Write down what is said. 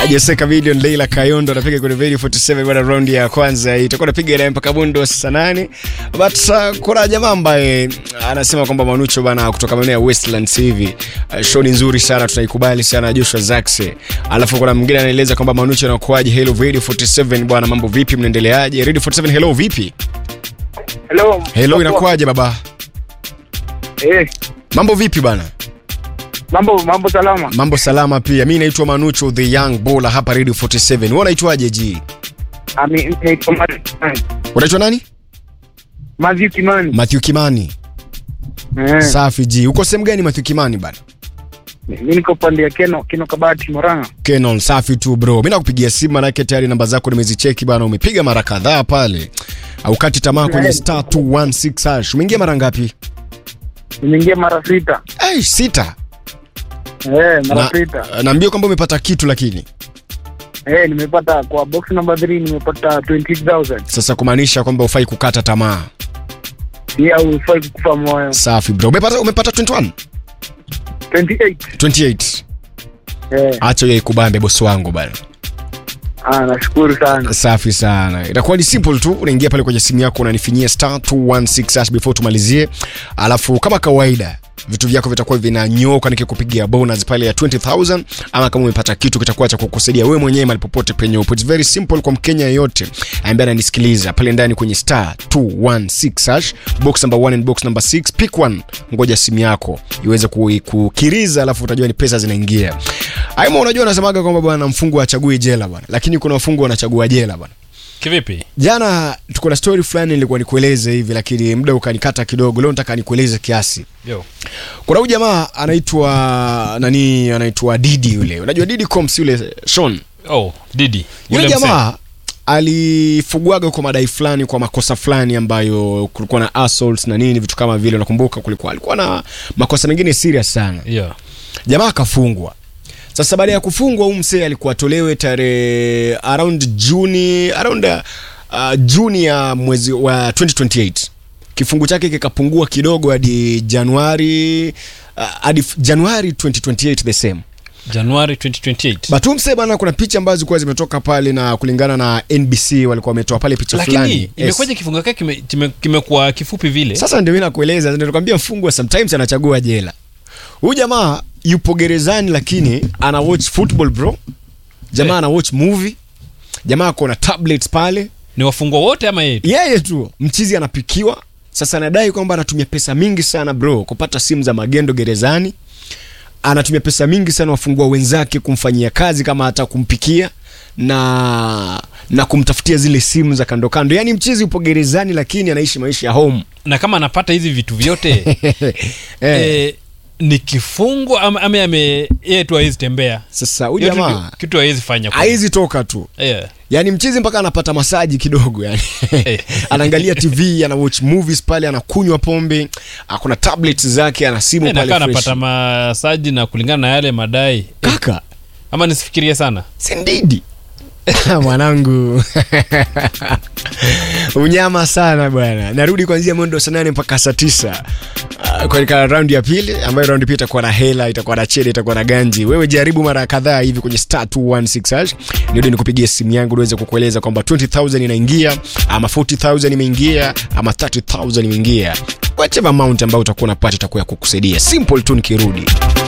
Jessica Million Leila Kayondo anapiga kwenye video 47 bwana, round ya kwanza itakuwa napiga naye mpaka bundo saa nane. But uh, kuna jamaa ambaye anasema kwamba Manucho bana kutoka maeneo ya Westlands hivi uh, show ni nzuri sana, tunaikubali sana Joshua Zaxe. Alafu kuna mwingine anaeleza kwamba Manucho anakuaje. Hello Radio 47 bwana, mambo vipi, mnaendeleaje? Radio 47 hello, vipi? Hello. Hello, inakuaje baba? Eh, Mambo vipi bana? mambo mambo salama. Mambo salama pia. Mimi naitwa Manucho the Young Baller hapa Radio 47. Wewe unaitwaje ji? Ami naitwa Matthew Kimani. Unaitwa nani? Matthew Kimani. Matthew Kimani. Eh, Safi ji. Uko sehemu gani Matthew Kimani bana? mimi niko pande ya Keno, Keno Kabati Moranga. Canon, safi tu bro. Mimi nakupigia simu manake tayari namba zako nimezicheki bana, umepiga mara kadhaa pale. Haukati tamaa kwenye star 216 hash. Umeingia mara ngapi? Nimeingia mara sita. Ai, sita. Eh, mara Na, sita. naambia kwamba umepata kitu lakini. Eh, nimepata kwa box number 3 nimepata 28000. Sasa kumaanisha kwamba ufai kukata tamaa. Pia ufai kukufa moyo. Safi bro. Umepata umepata 21? 28. 28. Eh, Acha yeye kubambe bosi wangu bana. ah nashukuru sana. Safi sana. Itakuwa ni simple tu, unaingia pale kwenye simu yako unanifinyia star 216 hash before tumalizie, alafu kama kawaida vitu vyako vitakuwa vinanyoka nikikupigia bonus pale ya 20000 ama kama umepata kitu kitakuwa cha kukusaidia wewe mwenyewe mahali popote penye upo. It's very simple kwa Mkenya yeyote ambaye ananisikiliza pale ndani kwenye star 216 hash box number 1 and box number 6 pick one, ngoja simu yako iweze ku- kukiriza, alafu utajua ni pesa zinaingia. Aima, unajua anasemaga kwamba bwana mfungo achagui jela bwana, lakini kuna wafungwa wanachagua jela bwana. kivipi Jana tuko na story fulani nilikuwa nikueleze hivi, lakini muda ukanikata kidogo. Leo nataka nikueleze kiasi. yo Kuna huyu jamaa anaitwa nani, anaitwa Didi yule, unajua Didi Combs yule Sean, oh didi yule Yule msee. jamaa alifugwaga kwa madai fulani kwa makosa fulani ambayo kulikuwa na assaults na nini vitu kama vile, unakumbuka? Kulikuwa alikuwa na makosa mengine serious sana yeah. jamaa akafungwa sasa baada ya kufungwa huyu msee alikuwa atolewe tarehe around juni around uh, juni ya mwezi wa 2028 kifungu chake kikapungua kidogo hadi januari uh, hadi f- januari 2028 the same januari 2028 but huyu msee bana kuna picha ambazo zilikuwa zimetoka pale na kulingana na nbc walikuwa wametoa pale picha lakini fulani Yes. imekuwaje kifungo kake kime- kime- kimekuwa kifupi vile Sasa ndio mimi nakueleza, ndio nakwambia mfungwa sometimes anachagua jela. Huyu jamaa yupo gerezani lakini ana watch football bro. Jamaa Eh. ana watch movie. Jamaa ako na tablets pale. ni wafungwa wote ama yeye tu? Yeye tu mchizi anapikiwa. Sasa anadai kwamba anatumia pesa mingi sana bro kupata simu za magendo gerezani. Anatumia pesa mingi sana wafungwa wenzake kumfanyia kazi kama hata kumpikia na na kumtafutia zile simu za kando kando. Yaani mchizi yupo gerezani lakini anaishi maisha ya home. na kama anapata hizi vitu vyote eh. eh, ni kifungo ama, ama ame yeye tu hawezi tembea Sasa huyu Hiyo tu jamaa ki- kitu hawezi fanya kwa- haizi toka tu yeah. yaani mchizi mpaka anapata masaji kidogo yani anaangalia tv ana watch movies pale anakunywa pombe akuna tablets zake ana simu Eh, pale nakaa fresh. anapata masaji na kulingana na yale madai kaka ama nisifikirie sana sindidi mwanangu unyama sana bwana narudi kuanzia mwendo wa saa nane mpaka saa tisa Ah, katika raundi ya pili ambayo raundi pia itakuwa na hela itakuwa na chede itakuwa na ganji wewe jaribu mara kadhaa hivi kwenye star 216 hash ndio nikupigie simu yangu niweze kukueleza kwamba 20000 inaingia ama 40000 imeingia ama 30000 imeingia whatever amount ambayo utakuwa unapata itakuwa ya kukusaidia simple tu nikirudi